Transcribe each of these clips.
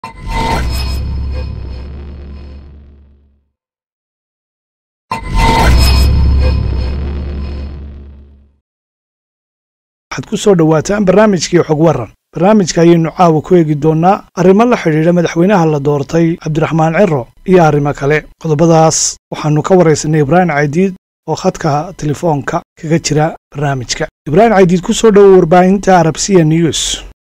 waxaad ku soo dhowaataan barnaamijkii xog waran barnaamijka ayaynu caawa ku eegi doonnaa arrimo la xidhiidha madaxweynaha la doortay cabdiraxmaan ciro iyo arrimo kale qodobadaas waxaannu ka waraysanay ibraahim caydiid oo khadka telefoonka kaga jira barnaamijka ibraahim caydiid ku soo dhowo warbaahinta arabsiya news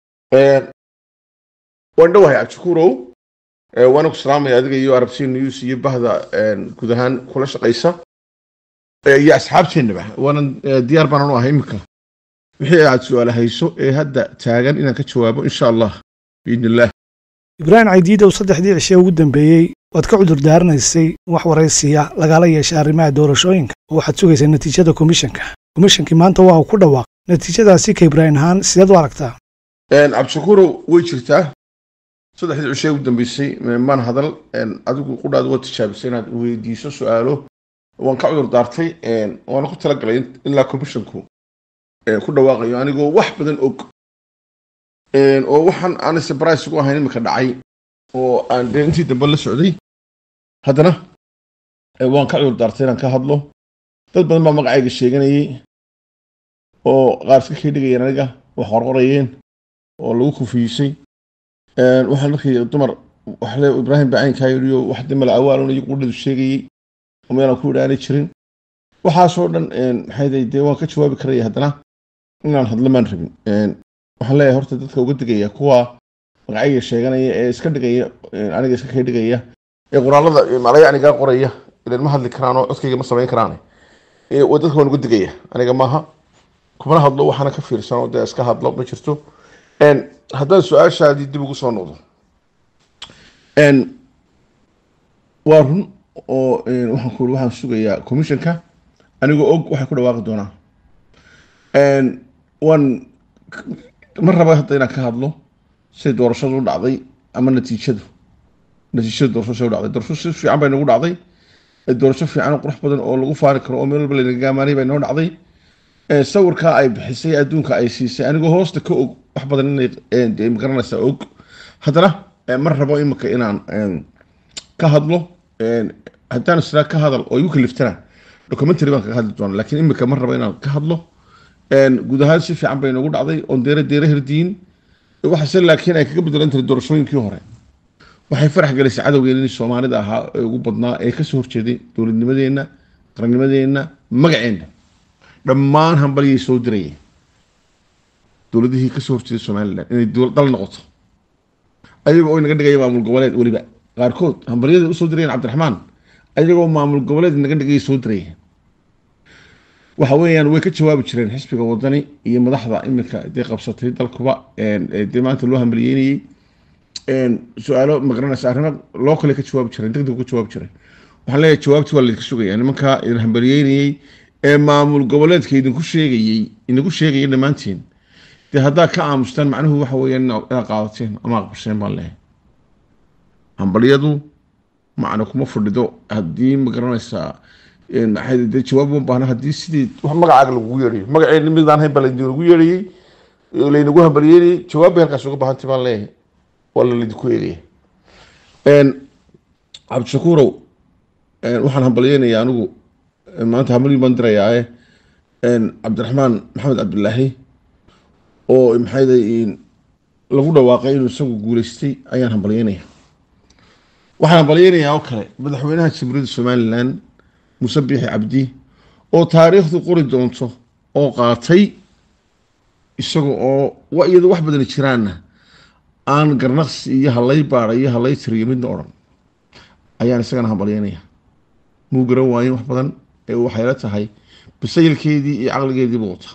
waan dhowahay cabdishakuurow waana ku salaamaya adiga iyo arabsiya news iyo bahda guud ahaan kula shaqaysa iyo asxaabteennaba waanan diyaar baanan u ahay iminka wixii aad su-aal hayso ee hadda taagan inaan ka jawaabo insha allah biidn illah ibraahim caydiidow saddexdii cishe ugu dambeeyey waad ka cudur daaranaysay in wax waraysiya lagala yeeshay arrimaha doorashooyinka oo waxaad sugaysay natiijada komishanka komishankii maanta waa uu ku dhawaaq natiijadaasi ka ibraahim ahaan sideed u aragtaa cabdishakuurow way jirtaa saddexdii cishe ugu dambeysay maan hadal adigu qudhaada waa tijaabisay inaad weydiiso su-aalo waan ka cudur daartay waana ku talagalay ilaa komishanku ku dhawaaqayo anigoo wax badan og oo waxaan aan surprise ugu ahayn iminka dhacay oo aan dee intii dambe la socday haddana waan ka cudur daartay inaan ka hadlo dad badan baa magacayga sheeganayay oo qaar iska kii dhigayeen aniga wax qorqorayeen oo lagu kufiisay waxaan markii dumar waxle ibraahim bacaynkaa yidhiyo wax dimala awaalun iyo qudhadu sheegayey oo meelaan ku idhaanay jirin waxaasoo dhan maxay dee waan ka jawaabi karaya haddana inaan hadlo maan rabin waxaan leeyahay horta dadka uga digaya kuwa magacayga sheeganaya ee iska dhigaya aniga iska kay dhigaya ee qoraalada malayanigaa qoraya ilan ma hadli karaan oo codkayga ma samayn karaan dadka waan uga digaya aniga maaha kumana hadlo waxaana ka fiirsan oo dee iska hadlo ma jirto haddaan su-aashaadii dib ugu soo noqdo waa run oo waxaan ku waxaan sugayaa commissionka anigoo og waxay ku dhawaaqi doonaa waan ma raba hadda inaan ka hadlo siday doorashadu u dhacday ama natiijadu natiijada doorasho say u dhacday doorasho si fiican bay nagu dhacday doorasho fiican oo qurux badan oo lagu faari karo oo meel walba laynaga gaamaanay bay noo dhacday sawirkaa ay bixisay adduunka ay siisay anigoo hoosta ka og wax badan inay magaranaysaa og haddana ma rabo imika inaan ka hadlo haddaan israa ka hadal oo igu kaliftana documentary baan kaga hadli doona lakiin imika ma rabo inaan ka hadlo guud ahaan si fiican bay noogu dhacday oon deere deere herdiin waxase laakiin ay kaga bedelan tahay doorashooyinkii hore waxay farax gelisay cadowgeenii soomaalida ahaa ee ugu badnaa ee kasoo horjeeday dowladnimadeenna qarannimadeenna magaceenna dhammaan hambalyay soo dirayeen dowladihii kasoo horjeeday somalilan inay dal noqoto ayaga oo inaga dhigaya maamul goboleed weliba qaarkood hambalyada usoo dirayeen cabdiraxmaan ayagoo maamul goboleed naga dhigaya soo dirayeen waxa weeyaan way ka jawaabi jireen xisbiga wadani iyo madaxda iminka dee qabsatay dalkuba dee maanta loo hambaliyeynayey su-aalo magaranaysa arrimo loo kale ka jawaabi jireen degdeg ka jawaabi jireen waxaan leeyahay jawaabti waa laydinka sugaya nimankaa idin hambaliyeynayey ee maamul goboleedka idinku sheegayey idinku sheegaya dhammaantiin dee haddaa ka aamustaan macnuhu waxa weeyaan inaad qaadateen ama aqbasheen baan leeyahay hambalyadu macna kuma fadhido haddii magaranaysaa de jawaab uma baahna haddii sidii wax magacaaga lagugu yeedhayo magaceenni midaan hayn baa laydinku yeedhayey laynagu hambaliyeynayey jawaab bay halkaas uga baahantay baan leeyahay waa la laydinku eegaya cabdishakuurow waxaan hambalyeynaya anigu maanta hambalyin baan dirayaae cabdiraxmaan maxamed cabdilaahi oo maxayday lagu dhawaaqay inuu isagu guuleystay ayaan hambalyeynaya waxaan hambalyeynayaa oo kale madaxweynaha jamhuuriyadda somalilan muuse biixi cabdi oo taariikhdu qori doonto oo qaatay isaga oo iyadoo wax badani jiraanna aan garnaqsi iyo halay baada iyo halay tiriyo midna odhan ayaan isagana hambalyeynaya muu garan waayen wax badan ee waxayla tahay basayilkeedii iyo caqligeediiba wata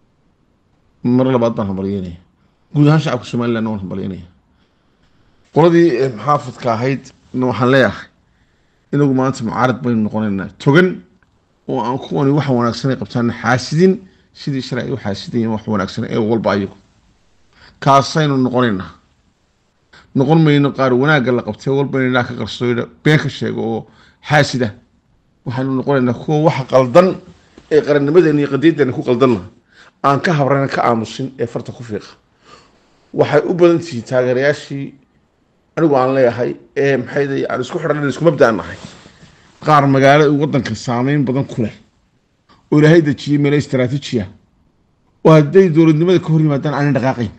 mar labaad baan hambalyeynaya guud ahaan shacabka somaliland waan hambalyeynaya qoladii maxaafadka ahayd waxaan leeyahay inagu maanta mucaarad baynu noqonaynaa togan oo aan kuwani waxa wanaagsan ay qabtaan xaasidin sidii shalay ay u xaasidayeen wax wanaagsan ee walba ayagu kaasaynu noqonaynaa noqon mayno qaar wanaagga la qabtay walba inaa ka qarsooydha been ka sheego oo xaasida waxaynu noqonaynaa kuwa waxa qaldan ee qarannimadeena iyo qadiyadeena ku qaldanna aan ka habrana ka aamusin ee farta ku fiiqa waxay u badan tihiin taageerayaashii anigu aan leeyahay ee maxay aan isku xidhan isku mabdaan nahay qaar magaalo waddanka saameyn badan ku leh oo ilaahay dejiyey meelo istaraatiijiya oo hadday dowladnimada ka hor yimaadaan aanan dhaqaaqayn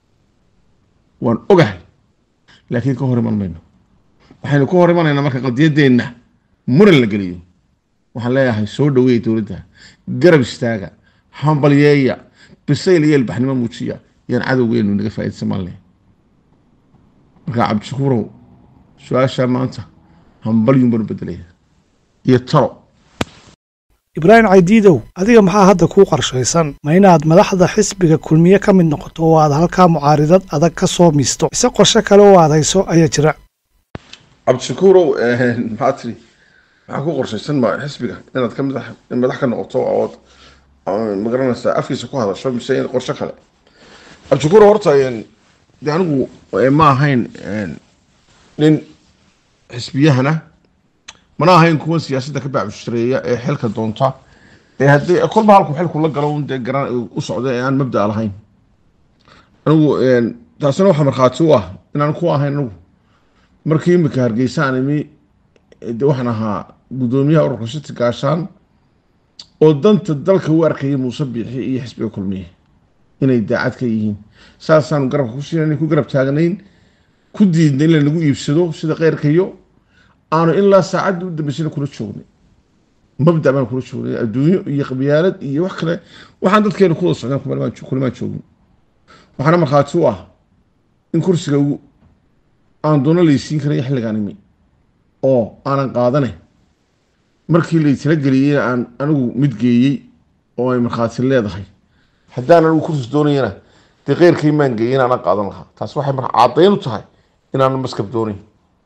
waan ogahay laakiin ka hor iman mayno waxaynu ka hor imanaynaa marka qadiyadeenna muran la geliyo waxaan leeyahay soo dhaweeya dowladda garab istaaga hambalyeeya bisayl iyo ilbaxnimo muujiya yaan cadowgeenu naga faa'iidsan maan leh marka cabdishakuurow su-aashaa maanta hambalyun baan u bedelaya iyo talo ibraahim caydiidow adiga maxaa hadda kuu qorshaysan ma inaad madaxda xisbiga kulmiye ka mid noqoto oo aad halkaa mucaaridad adag ka soo miisto ise qorshe kale oo aad hayso ayaa jira cabdishakuurow maxaa tiri maxaa ku qorshaysan ma xisbiga inaad ka madax madax ka noqoto ood magaranaysaa afkiisa ku hadasho mise in qorshe kale cabdishakuurow horta de anigu ma ahayn nin xisbiyahana mana ahayn kuwan siyaasadda ka bacbushareeya ee xilka doonta ee haddii kolba halku xilku la galo dee garan u socda ee aan mabda lahayn anigu taasina waxaa markhaati u ah inaan ku ahayn anigu markii imika hargeysa aan imi de waxaan ahaa guddoomiyaha ururka shati gaashaan oo danta dalka u arkaya muuse biixi iyo xisbiga kulmiye inay daacad ka yihiin saasaanu garabka ku siinayn ku garab taagnayn ku diidna in lanagu iibsado sida keyrkayo aanu ilaa saacadda u dambeysana kula joognay mabda baan kula joognay adduunyo iyo qabyaalad iyo wax kale waxaan dadkeena ku wada socdaan kulimaan joogin waxaana markhaati u ah in kursiga aan doono laysiin karayo xilligaan imi oo aanan qaadane markii laysala geliyeyna aan anigu mid geeyey oo ay markhaati leedahay haddaan anigu kursi doonayana dee keyrkay maan geeyey inaanan qaadan lahaa taas waxay marka caddayn u tahay inaanan maskab doonayn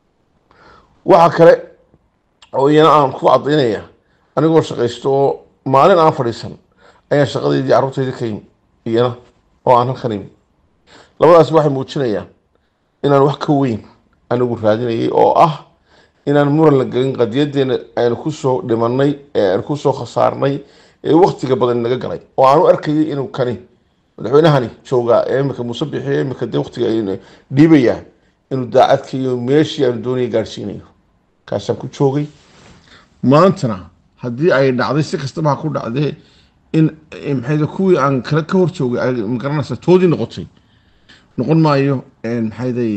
waxa kale oo iyana aan ku cadaynaya anigoo shaqaysto oo maalin aan fadhiisan ayaan shaqadeydii carruurtayda ka yimi iyana oo aan halkan imi labadaasi waxay muujinayaan inaan wax ka weyn anigu raadinayay oo ah inaan muran la gelin qadiyadeena aynu kusoo dhimanay ee aynu kusoo khasaarnay ee waktiga badan naga galay oo aanu arkayay inuu kani madaxweynahani joogaa ee imika muuse bixiy imika dee waktiga dhiibayaa inuu daacadkaiyo meeshii aanu doonaya gaadhsiinayo kaasaan ku joogay maantana haddii ay dhacday si kastaba ha ku dhacdee in maxay kuwii aan kale ka hor joogay ay magaranaysa toodii noqotay noqon maayo maxayday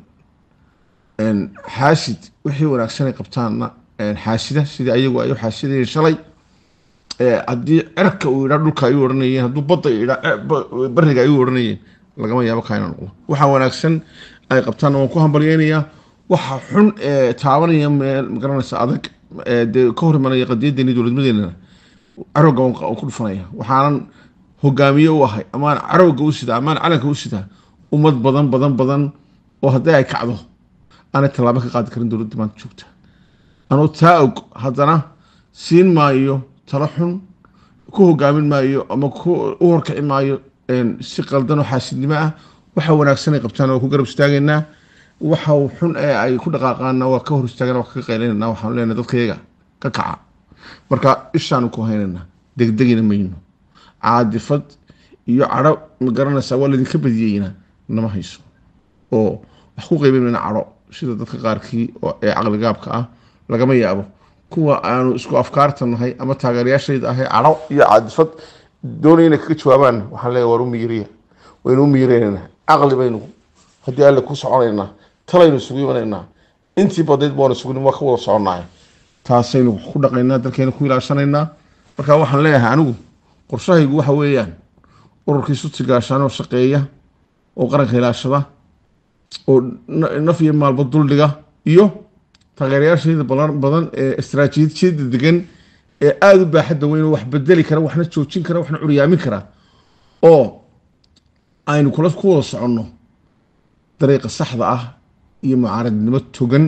xaasid wixii wanaagsan ay qabtaanna xaasida sidii ayagu ay u xaasidayeen shalay haddii cerka uu idhaa dhulka ay u odhanayeen hadduu badda idhaa bariga ay u odhanayeen lagama yaabo kaa inaa noqdo waxaa wanaagsan ay qabtaanna waan ku hambalyeynayaa waxa xun ee taabanaya meel magaranaysa adag dee ka hor imanaya qadiyadeeni dowladnimadeena carowga waan ku dhufanaya waxaanan hogaamiye u ahay amaan carowga u sidaa amaan calanka u sidaa ummad badan badan badan oo haddii ay kacdo aanay tallaabo ka qaadi karin dowladda maanta joogta anuu taa og haddana siin maayo talo xun ku hogaamin maayo ama u horkici maayo si qaldan oo xaasidnimo ah waxa wanaagsan ay qabtaan waa ku garab istaagaynaa waxa xun ee ay ku dhaqaaqaana waa ka hor istaagana waa ka qaylanayna waxaanu leenahay dadkayaga ka kaca marka ishaanu ku haynayna degdegina mayno caadifad iyo cadho ma garanaysaa waa laydinka badiyeyna nama hayso oo wax ku qeybamayna cadho sida dadka qaarkii ee caqligaabka ah lagama yaabo kuwa aanu isku afkaarta nahay ama taageerayaashayda ahay cadho iyo caadifad doonaya inay kaga jawaabaan waxaan leeyahay waar u miyiriya waynu u miyireynayna caqli baynu haddii alle ku soconaynaa talaynu isugu imanaynaa intii badayd baanu isugu waa ka wada soconnahay taasaynu ku dhaqaynaa dalkeena ku ilaashanaynaa marka waxaan leeyahay anigu qorshahaygu waxa weeyaan ururkii suti gaashaan oo shaqeeya oo qaranka ilaashada oo naf iyo maalba duldhiga iyo taageerayaashayda badan ee istaraatiijiyada degan ee aada u baaxadda weyn oo wax bedeli kara waxna joojin kara waxna curyaamin kara oo aynu kula ku wada soconno dariiqa saxda ah iyo mucaaradnimo togan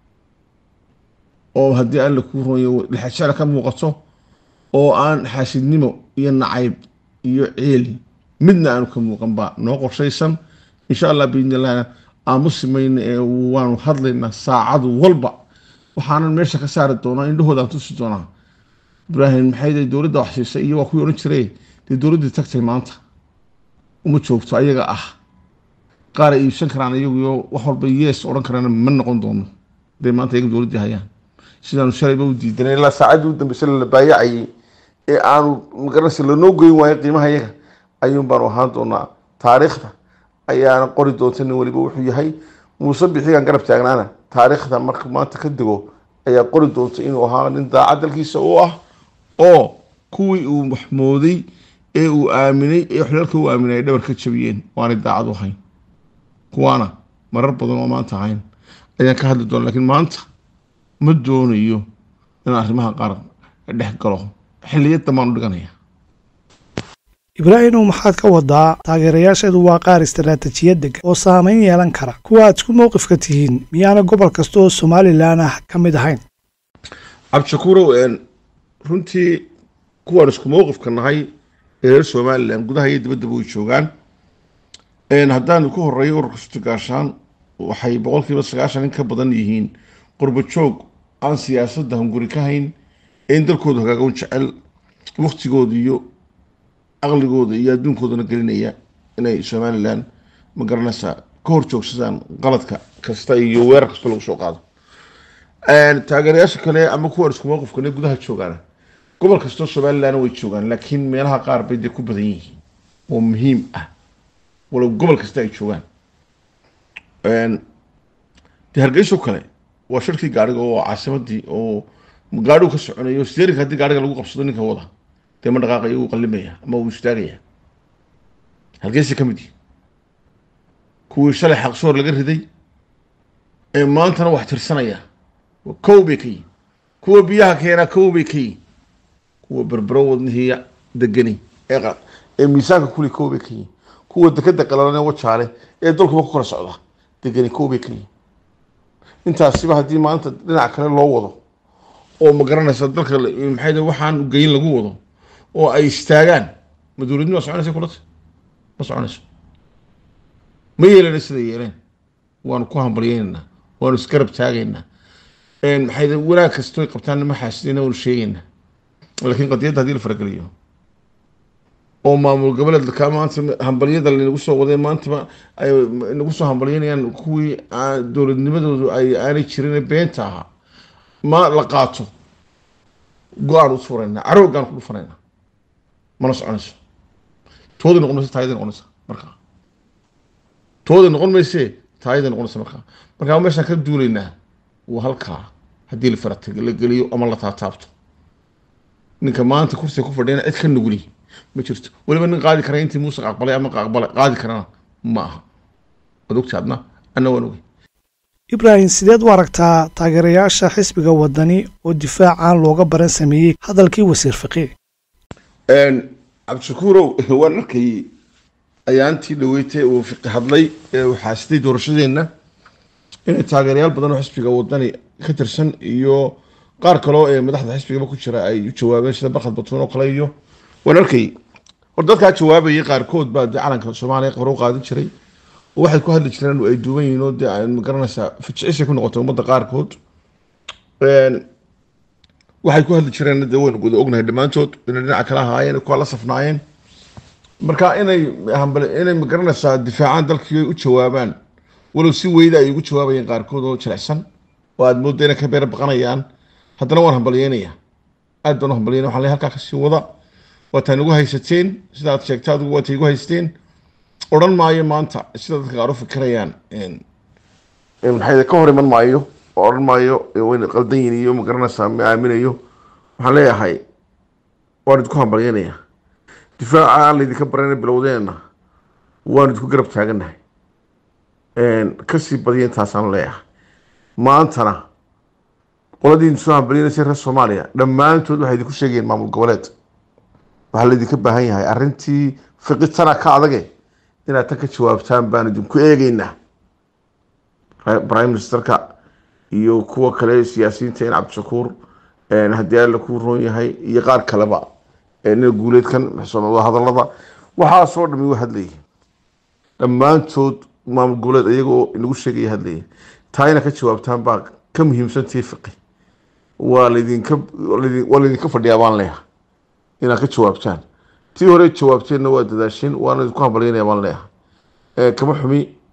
oo haddii alle kuu roonyo lixajecla ka muuqato oo aan xaasidnimo iyo nacayb iyo ciil midna aanu ka muuqan baa noo qorshaysan insha allah biidni illahna aamusi mayna ee waanu hadlaynaa saacad walba waxaanan meesha ka saari doonaa indhahoodaan tusi doonaa ibraahim maxay dowladda wax siisay iyo waa kuwii odhan jiray dee dowladdii tagtay maanta uma joogto ayaga ah qaar ay iibsan karaan iyaguyo wax walba yes odhan karaan ma noqon doono haday maanta iyaga dowladdii hayaan sidaanu shalayba u diidanay ilaa saacaddii u dambeysay la baayacayay ee aanu magaranaysa lanoo goyn waayo qiimaha iyaga ayuun baanu ahaan doonaa taariikhda ayaana qori doonta nin waliba wuxuu yahay muuse bixigaan garab taagnaana taariikhda marka maanta ka dego ayaa qori doonta inuu ahaa nin daacad dalkiisa u ah oo kuwii uu waxmooday ee uu aaminay ee xilaalka u aaminay ay dhabar ka jabiyeen waanay daacad u hayn kuwaana marar badan oo maanta ahayn ayaan ka hadli doona lakiin maanta ma doonayo in arrimaha qaar dhex galo xilliyad dambaan u dhiganaya ibraahimow maxaad ka wadaa taageerayaasheedu waa qaar istaraatijiyad dega oo saamayn yeelan kara kuwa aad isku mowqifka tihiin miyaana gobol kasta oo somalilan ah ka mid ahayn cabdishakuurow runtii kuwaan isku mowqifka nahay ee reer somalilan gudaha iyo dibaddaba way joogaan haddaan ku horeeyo ururka sutigaashaan waxay boqolkiiba sagaashan in ka badan yihiin qurbo joog aan siyaasadda hunguri ka hayn ee in dalkooda hogaagon jecel waktigooda iyo aqligooda iyo adduunkoodana gelinaya inay somalilan ma garanaysaa ka hor joogsadaan qaladka kasta iyo weerar kasta lagu soo qaado taageerayaasha kale ama kuwaan isku mowqifkane gudaha joogaan gobol kastoo somalilan way joogaan laakiin meelaha qaar bay dee ku badan yihiin oo muhiim ah walow gobol kasta ay joogaan dee hargeyso kale waa shirkii gaariga oo caasimadii oo gaarigu ka soconayo steerinka haddii gaariga lagu qabsado ninka wada dee ma dhaqaaqaya uu qallimaya ama uu istaagaya hargeysa ka mid yihi kuwii shalay xaqsoor laga riday ee maantana wax tirsanaya kow bay ka yihin kuwa biyaha keenaa kow bay ka yihin kuwa berbero wadnihiiya degani ee miisaanka kuli kow bay ka yihin kuwa dekeda qalalane wajaale ee dalkuba ku kala socda degani kow bay ka yihin intaasiba haddii maanta dhinac kale loo wado oo ma garanaysa dalka maxay waxaan geyin lagu wado oo ay istaagaan ma dowladnima soconaysa kulata ma soconayso ma yeelana sida yeeleen waanu ku hambalyeynayna waanu isgarab taagaynaa maxay wanaag kastoy qabtaan ma xaasidayna waanu sheegaynaa laakiin qadiyadda haddii la farageliyo oo maamul goboleedka maanta hambalyada lanagu soo waday maantaba ay nagu soo hambalyeynayaan kuwii dowladnimadoodu ay aanay jirin beenta ahaa ma la qaato go-aan u furayna caroogaan ku dhufanayna mana soconayso tooday noqon mayse taayaday noqonaysa markaa tooday noqon mayse taayaday noqonaysa markaa markaa meeshaan ka duulaynaa waa halkaa haddii la faratag la geliyo ama la taataabto ninka maanta kursiga ku fadhiyana cid ka nuguli ma jirto weliba nin qaadi kara intii muuse aqbalay ama aqbalay qaadi karana ma aha waad ogta adna anna waan ogay ibraahim sideed u aragtaa taageerayaasha xisbiga wadani oo difaacaan looga baran sameeyey hadalkii wasiir faqiih cabdishakuurow waan arkayay ayaantii dhaweytay uu fiqi hadlay ee uu xaasitay doorashadeenna inay taageerayaal badan oo xisbiga wadani ka tirsan iyo qaar kaloo ee madaxda xisbigaba ku jira ay u jawaabeen sida barkhad batuun oo kale iyo waan arkayay hor dadkaa jawaabayay qaarkood baa dee calanka soomaaliya hore u qaadin jiray oo waxay ku hadli jireen ay duuban yihiin oo dee ma garanaysaa fijcisay ku noqotay ummadda qaarkood waxay ku hadli jireen dee waynu guda ognahay dhammaantood inay dhinaca kala ahaayeen kuwa la safnaayeen marka inay hambal inay ma garanaysaa difaacaan dalkii ay u jawaabaan walow si weyda ay ugu jawaabayeen qaarkood oo jilicsan oo aad moodda inay ka beer baqanayaan haddana waan hambalyeynaya aad baan u hambalyeynaya waxaan leeyahay halkaa kasii wada waataa nagu haysateen sida aad sheegtay adigu waatay igu haysteen odhan maayo maanta sida dadka qaar u fikirayaan maxay ka hor iman maayo oo odhan maayo wayna qaldan yihin iyo ma garanaysaa ma aaminayo waxaan leeyahay waan idinku hambalyeynaya difaaca aan laydinka barana bilowdeenna waan idinku garab taagannahay kasii badiya intaasaan leeyahay maantana qoladii soo hambalyeynaysa reer soomaaliya dhammaantood waxay idinku sheegayeen maamul goboleed waxaa laydinka baahan yahay arrintii fiqitana ka adage inaad tan ka jawaabtaan baan idinku eegeynaa prime ministerka iyo kuwa kale siyaasiyiinta in cabdishakuur haddii alla kuu roon yahay iyo qaar kaleba ina guuleedkan hadalada waxaasoo dhami wa hadlayay dhammaantood maamul goboleed iyagoo inagu sheegaya hadlayay taa inaad ka jawaabtaan baa ka muhiimsantii fiqi waa laydinka waa laydinka fadhiyaa baan leeyahay inaad ka jawaabtaan tii hore jawaabteenna waa dadaasheen waana idinku hambalyeynaya baan leeyahay kama xumi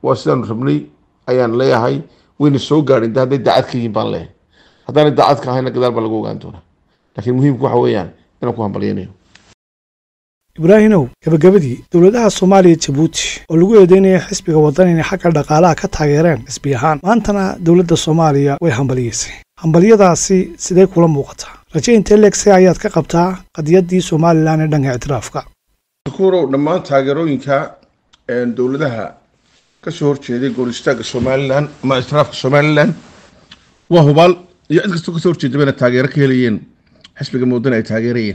waa sidaanu rabnay ayaan leeyahay wayna soo gaadhin de hadday daacad ka yihiin baan leeyahay haddaanay daacad ka ahayna gadaal baa lagu ogaan doonaa laakiin muhiimku waxa weeyaan inaan ku hambalyaynayo ibraahimow gabagabadii dowladaha soomaaliya jabuuti oo lagu eedeynaya xisbiga waddan inay xagga dhaqaalaha ka taageereen xisbi ahaan maantana dowladda soomaaliya way hambaliyeysay hambalyadaasi sidee kula muuqataa raje intee leegse ayaad ka qabtaa qadiyaddii somalilan ee dhanka ictiraafka kuurow dhammaan taageerooyinka dowladaha kasoo horjeeday goor istaagga somalilan ama ictiraafka somalilan waa hubaal iyo cid kastoo kasoo horjeeda bayna taageero ka helayeen xisbiga muddana ay taageerayeen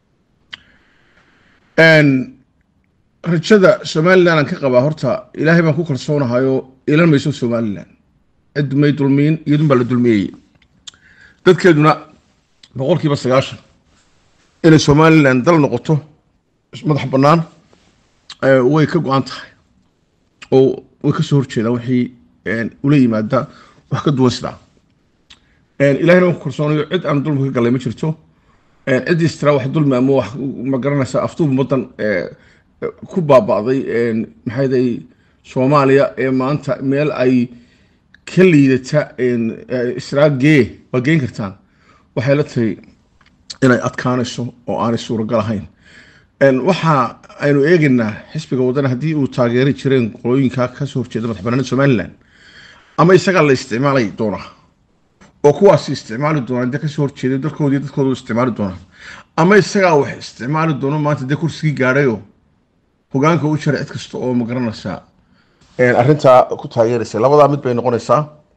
rajada somalilan aan ka qabaa horta ilaahay baan ku kalsoonahayo ilan mayso somalilan cid may dulmiin iyadun baa la dulmiyey dadkeeduna boqolkiiba sagaashan inay somalilan dal noqoto madax bannaan way ka go-an tahay oo way kasoo horjeedaan wixii ula yimaada wax ka duwan sidaa ilahayna waan ku kalsoonayo cid aan dulmi ka galay ma jirto ciddii istiraa wax dulmi ama wax ma garanaysa aftuub ummaddan ku baaba'day maxayday soomaaliya ee maanta meel ay ka liidata israa gee waa geen kartaan waxay la tahay inay adkaanayso oo aanay suuragal ahayn waxa aynu eegaynaa xisbiga waddan haddii uu taageeri jireen qolooyinka kasoo horjeeda madax banaanida somalilan ama isagaa la isticmaalay doonaa oo kuwaasi isticmaali doonaa dee kasoo horjeeday dalkoodii dadkooda isticmaali doonaa ama isagaa wax isticmaali doono maanta dee kursigii gaadhayo hogaanka u jira cid kasta oo ma garanaysaa arrintaa ku taageeraysa labadaa mid bay noqonaysaa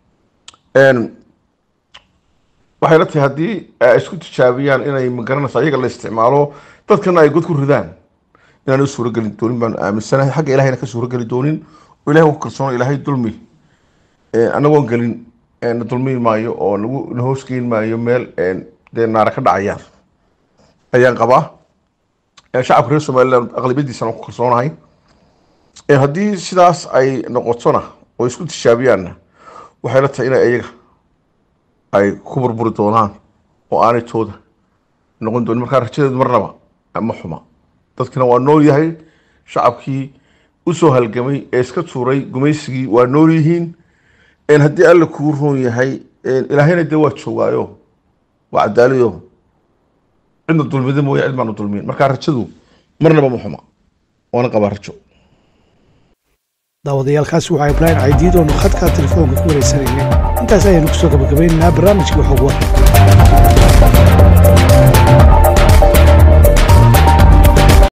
waxay la tahay haddii ay isku tijaabiyaan inay ma garanaysaa iyaga la isticmaalo dadkana ay god ku ridaan inaan u suurageli doonin baan aaminsanahay xagga ilahayna ka suurageli doonin oo ilahay ku kalsoono ilaahay dulmi anagoon gelin na dulmi maayo oo nagu na hoosgeyn maayo meel dee naara ka dhacayaan ayaan qabaa shacabka reer somaliland aqlabiyadiisana ku kalsoonahay haddii sidaas ay noqotona oo isku tishaabiyaanna waxay la tahay inay iyaga ay ku burburi doonaan oo aanay tooda noqon doonin markaa rajadeedu marnaba ma xuma dadkina waa nool yahay shacabkii usoo halgamay ee iska tuuray gumaysigii waa nool yihiin haddii alla kuu roon yahay ilaahayna dee waa joogaayo waa cadaaliyo cidna dulmida mooye cid baanu dulmin markaa rajadu marnaba ma xuma waana qabaa rajo daawadayaalkaasi waxaa ibraahim caydiid oonu khadka telefoonka ku wareysanaynay intaas ayaanu kusoo gabagabaynaynaa barnaamijkii xog war